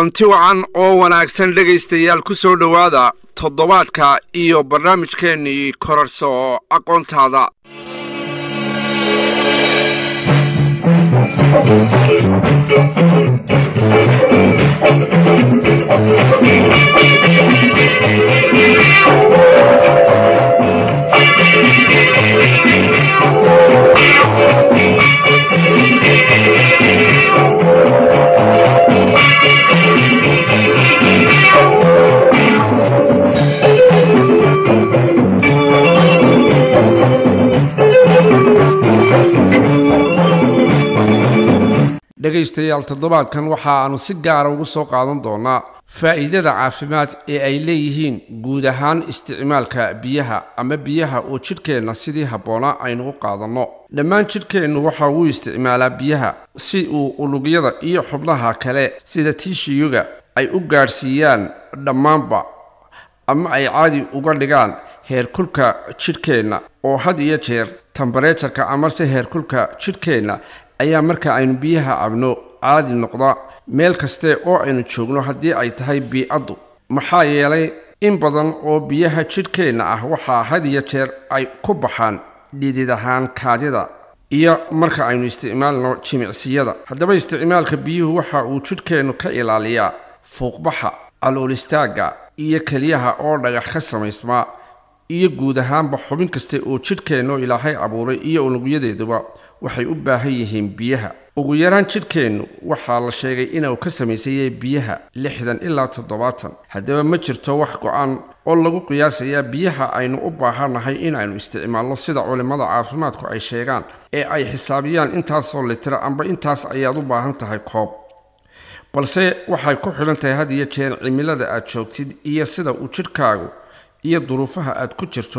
kulanti wacan oo wanaagsan dhegaystayaal ku soo dhowaada toddobaadka iyo barnaamijkeennii korarso aqoontaada dhegaystayaal toddobaadkan waxa aanu si gaara ugu soo qaadan doonaa faa'iidada caafimaad ee ay leeyihiin guud ahaan isticmaalka biyaha ama biyaha oo jidhkeenna sidii habboonaa aynu u qaadanno dhammaan jidhkeennu waxa uu isticmaalaa biyaha si uu unugyada iyo xubnaha kale sida tiishiyuga ay u gaadhsiiyaan dhammaanba ama ay caadi uga dhigaan heerkulka jidhkeenna oo had iyo jeer tambareejarka amase heerkulka jidhkeenna ayaa marka aynu biyaha cabno caadi noqda meel kaste oo aynu joogno haddii ay tahay bii-addu maxaa yeelay in badan oo biyaha jidhkeenna ah waxaa had iyo jeer ay ku baxaan dhidid ahaan kaadida iyo marka aynu isticmaalno jimicsiyada haddaba isticmaalka biyuhu waxa uu jidhkeennu ka ilaaliyaa fuuqbaxa calool istaagga iyo keliyaha oo dhagax ka samaysmaa iyo guud ahaanba xubin kasta oo jidhkeennu ilaahay abuuray iyo unugyadeeduba waxay u baahan yihiin biyaha ugu yaraan jidhkeennu waxaa la sheegay inuu ka samaysayay biyaha lixdan ilaa toddobaatan haddaba ma jirto wax go-an oo lagu qiyaasayaa biyaha aynu u baahannahay inaynu isticmaalno sida culimmada caafimaadku ay sheegaan ee ay xisaabiyaan intaasoo litira amba intaas ayaad u baahan tahay koob balse waxay ku xidhan tahay had iyo jeer cimilada aad joogtid iyo sida uu jidhkaagu iyo duruufaha aad ku jirto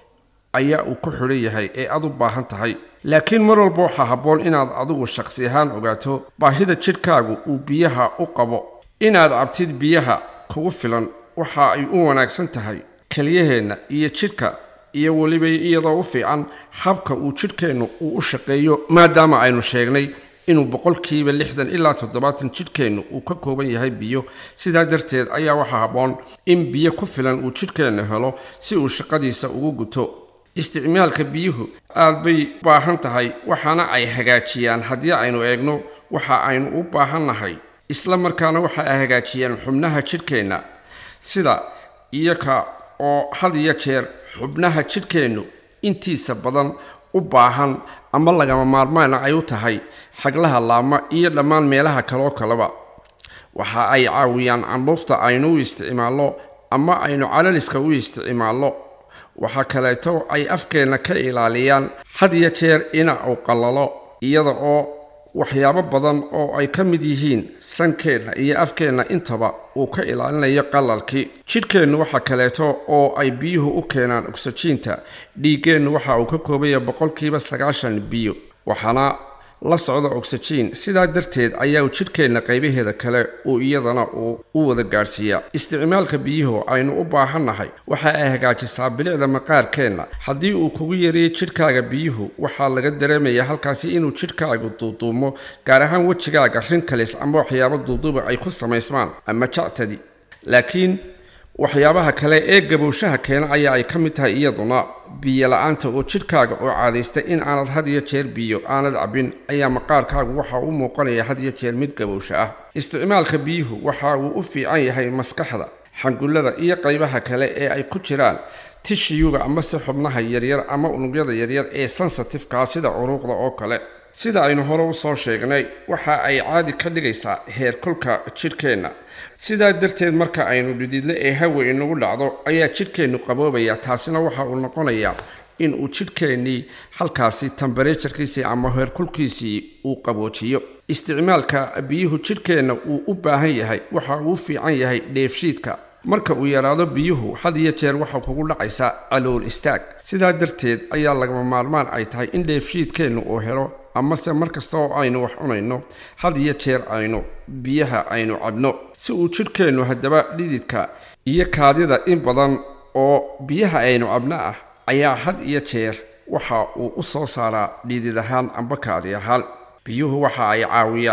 ayaa uu ku xidhan yahay ee aad u baahan tahay laakiin mar walba waxaa habboon inaad adigu shakhsi ahaan ogaato baahida jidhkaagu uu biyaha u qabo inaad cabtid biyaha kugu filan waxa ay u wanaagsan tahay keliyaheenna iyo jidhka iyo weliba iyadoo u fiican habka uu jidhkeennu uu u shaqeeyo maadaama aynu sheegnay inuu boqolkiiba lixdan ilaa toddobaatan jidhkeennu uu ka kooban yahay biyo sidaa darteed ayaa waxaa habboon in biyo ku filan uu jidhkeenna helo si uu shaqadiisa ugu guto isticmaalka biyuhu aad bay baahan tahay waxaana ay hagaajiyaan haddii aynu eegno waxa aynu u baahannahay isla markaana waxa ay hagaajiyaan xubnaha jidhkeenna sida iyoka oo had iyo jeer xubnaha jidhkeennu intiisa badan u baahan ama lagama maarmaana ay u tahay xaglaha laama iyo dhammaan meelaha kaloo kaleba waxa ay caawiyaan candhuufta aynu u isticmaalno ama aynu calaliska u isticmaalno waxaa kaleeto ay afkeenna ka ilaaliyaan had iyo jeer ina uu qallalo iyada oo waxyaabo badan oo ay ka mid yihiin sankeenna iyo afkeenna intaba uu ka ilaalinayo qalalkii jidhkeennu waxa kaleeto oo ay biyuhu u keenaan ogsajiinta dhiiggeennu waxa uu ka koobaya boqolkiiba sagaashan biyo waxaana la socda ogsajiin sidaa darteed ayaa jidhkeenna qaybaheeda kale uu iyadana uu u wada gaadhsiiyaa isticmaalka biyuhu aynu u baahannahay waxa ay hagaajisaa bilicda maqaarkeenna haddii uu kugu yareeyo jidhkaaga biyuhu waxaa laga dareemayaa halkaasi inuu jidhkaagu duuduumo gaar ahaan wejigaaga rinkalis ama waxyaabo duuduuba ay ku samaysmaan ama jactadi laakiin waxyaabaha kale ee gabowshaha keena ayaa ay ka mid tahay iyaduna biyo la-aanta oo jidhkaaga oo caadaysta in aanad had iyo jeer biyo aanad cabbin ayaa maqaarkaagu waxa u muuqanaya had iyo jeer mid gabowsha ah isticmaalka biyuhu waxa uu u fiican yahay maskaxda xangullada iyo qaybaha kale ee ay ku jiraan tishiyuga amase xubnaha yaryar ama unugyada yaryar ee sensitifkaa sida curuuqda oo kale sida aynu hore usoo sheegnay waxa ay caadi ka dhigaysaa heerkulka jidhkeenna sidaa darteed marka aynu dhididle ee hawa inagu dhacdo ayaa jidhkeennu qaboobaya taasina waxa uu noqonayaa in uu jidhkeennii halkaasi tambareejarkiisii ama heerkulkiisii uu qaboojiyo isticmaalka biyuhu jidhkeenna uu u baahan yahay waxa uu u fiican yahay dheefshiidka marka uu yaraado biyuhu had iyo jeer waxa kugu dhacaysaa calool istaag sidaa darteed ayaa lagama maarmaan ay tahay in dheefshiidkeennu uu helo amase mar kasta oo aynu wax cunayno had iyo jeer aynu biyaha aynu cabno si uu jidhkeennu haddaba dhididka iyo kaadida in badan oo biyaha aynu cabno ah ayaa had iyo jeer waxa uu u soo saaraa dhidid ahaan amba kaadi ahaan biyuhu waxa ay caawiyaan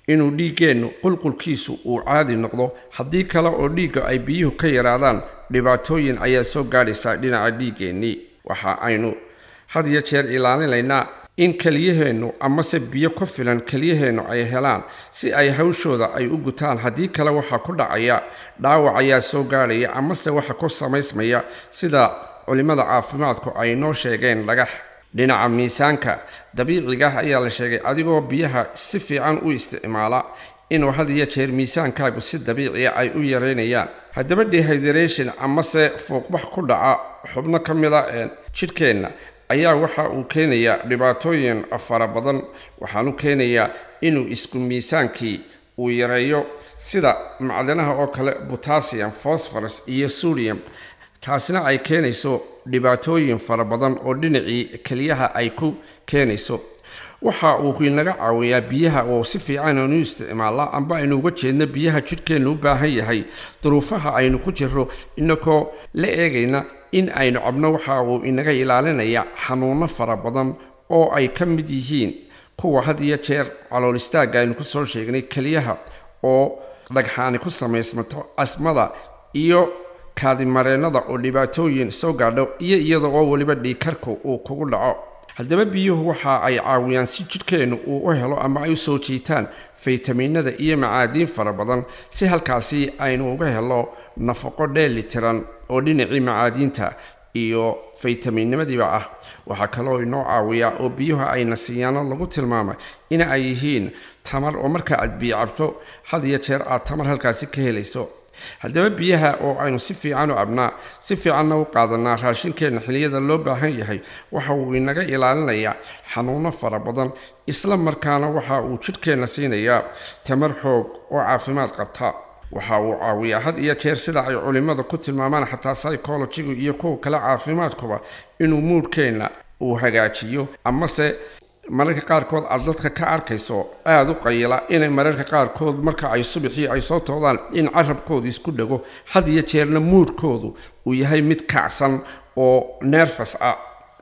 inuu dhiiggeennu qulqulkiisu uu caadi noqdo haddii kale oo dhiigga ay biyuhu ka yaraadaan dhibaatooyin ayaa soo gaadhaysa dhinaca dhiiggeennii waxa aynu had iyo jeer ilaalinaynaa in keliyaheennu amase biyo ku filan keliyaheennu ay helaan si ay hawshooda ay u gutaan haddii kale waxaa ku dhacaya dhaawac ayaa soo gaadhaya amase waxa ku samaysmaya sida culimmada caafimaadku ay noo sheegeen dhagax dhinaca miisaanka dabiiciga ah ayaa la sheegay adigoo biyaha si fiican u isticmaala inuu had iyo jeer miisaankaagu si dabiiciya ay u yareynayaan haddaba dehydration amase fuuqbax ku dhaca xubno ka mid a jidhkeenna ayaa waxa uu keenayaa dhibaatooyin fara badan waxaanu keenayaa inuu isku miisaankii uu yareeyo sida macdanaha oo kale potassium phosphorus iyo sodium taasina ay keenayso dhibaatooyin fara badan oo dhinacii keliyaha ay ku keenayso waxa uu inaga caawiyaa biyaha oo si fiican aynu isticmaalla amba aynu uga jeedno biyaha jidhkeennu u baahan yahay duruufaha aynu ku jirro inagoo la eegayna in aynu cabno waxa uu inaga ilaalinaya xanuuno fara badan oo ay ka mid yihiin kuwa had iyo jeer calool istaagga aynu kusoo sheegnay keliyaha oo dhagxaani ku samaysmato asmada iyo kaadimareennada oo dhibaatooyin soo gaadho iyo iyada oo weliba dhiikarku uu kugu dhaco haddaba biyuhu waxa ay caawiyaan si jidhkeennu uu u helo ama ay u soo jiitaan faytamiinada iyo macaadiin fara badan si halkaasi aynu uga helo nafaqo dheeli tiran oo dhinacii macaadiinta iyo faytamiinnimadiiba ah waxaa kaloo inoo caawiyaa oo biyuhu ayna siiyaano lagu tilmaamay in ay yihiin tamar oo marka aad biyo cabto had iyo jeer aad tamar halkaasi ka helayso haddaba biyaha oo aynu si fiican u cabnaa si fiicanna u qaadanaa raashinkeenna xiliyada loo baahan yahay waxa uu inaga ilaalinayaa xanuuno fara badan isla markaana waxa uu jidhkeenna siinayaa tamar xoog oo caafimaad qabta waxa uu caawiyaa had iyo jeer sida ay culimmada ku tilmaamaan xataa psychologigu iyo kuwa kale caafimaadkuba inuu muudhkeenna uu hagaajiyo amase mararka qaarkood aad dadka ka arkayso aada u qayila inay mararka qaarkood marka ay subaxii ay soo toodaan in carabkoodu isku dhego had iyo jeerna muudhkoodu uu yahay mid kacsan oo nerfas ah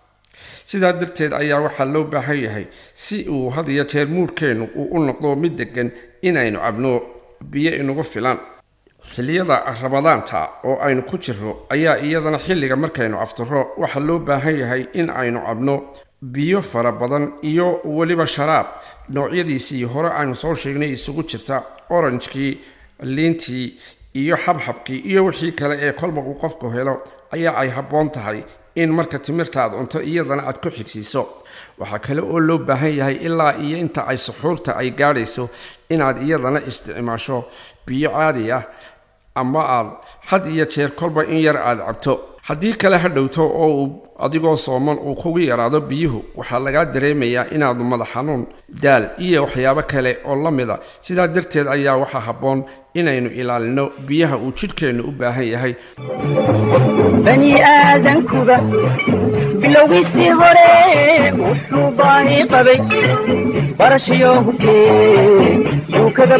sidaa darteed ayaa waxaa loo baahan yahay si uu had iyo jeer muudhkeennu uu u noqdo mid degan inaynu cabno biyo inugu filan xilliyada rabadaanta oo aynu ku jirro ayaa iyadana xilliga markaynu aftiro waxaa loo baahan yahay in aynu cabno biyo fara badan iyo weliba sharaab noocyadiisii hore aynu soo sheegnay isugu jirta oranjkii liintii iyo xabxabkii iyo wixii kale ee kolba uu qofku helo ayaa ay habboon tahay in marka timirta aad cunto iyadana aad ku xigsiiso waxaa kale oo loo baahan yahay ilaa iyo inta ay suxuurta ay gaadhayso inaad iyadana isticmaasho biyo caadi ah ama aad had iyo jeer kolba in yar aad cabto haddii kale ha dhowto oo uu adigoo sooman uu kugu yaraado biyuhu waxaa lagaa dareemayaa inaadu madax xanuun daal iyo waxyaabo kale oo la mida sidaa darteed ayaa waxaa habboon inaynu ilaalino biyaha uu jidhkeennu u baahan yahay bani aadankuba bilowgiisii hore wuxuu baahi qabay barashayo hubkee yuu kaga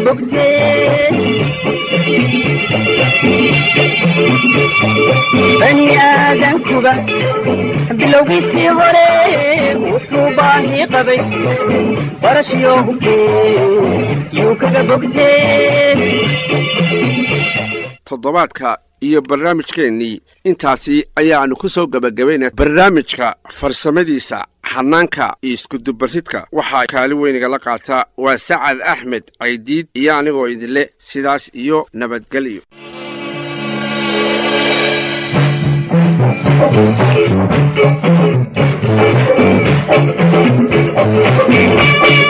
bogtee bani aadankuba bilowgiisii hore wuxuu baahi qabay barashayo hubkee yuu kaga bogtee toddobaadka iyo barnaamijkeennii intaasi ayaanu ku soo gebagabaynaa barnaamijka farsamadiisa xanaanka iyo iskudubaridka waxaa kaali weynigala qaata waa sacad axmed caydiid iyo anigoo idinle sidaas iyo nabadgelyo Thank you.